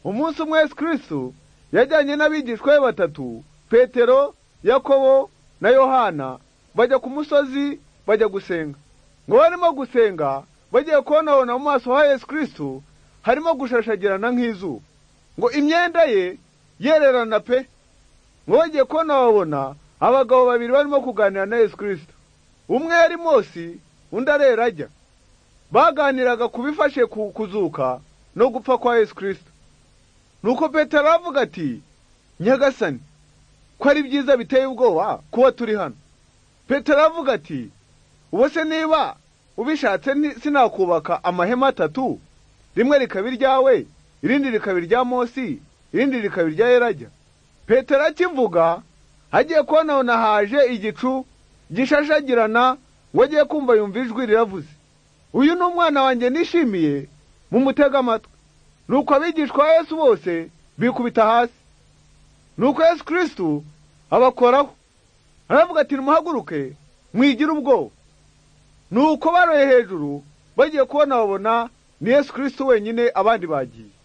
umunsi umwe yesu kirisitu yajyanye n'abigishwa be batatu petero yakobo na yohana bajya ku musozi bajya gusenga ngo barimo gusenga bagiye kubonabona mu maso ha yesu kirisitu harimo gushashagirana nk'izuba ngo imyenda ye yererana pe ngo bagiye kubona babona abagabo babiri barimo kuganira na yesu kirisita umwe yari Mose undi arera ajya baganiraga ku bifashe kuzuka no gupfa kwa yesu kirisita nuko petero aravuga ati nyagasani ko ari byiza biteye ubwoba kuba turi hano petero aravuga ati ubu se niba ubishatse sinakubaka amahema atatu rimwe rikaba iryawe irindi rikaba irya Mosi irindi rikaba irya Yerajya Petero akivuga agiye kubona haje igicu gishashagirana ngo agiye kumva yumva ijwi riravuze uyu ni umwana wanjye nishimiye mu mutega amatwi nuko abigishwa Yesu bose bikubita hasi nuko Yesu kirisitu abakoraho aravuga ati nimuhaguruke mwigire ubwoba nuko baroye hejuru bagiye kubona babona ni Yesu kirisitu wenyine abandi bagiye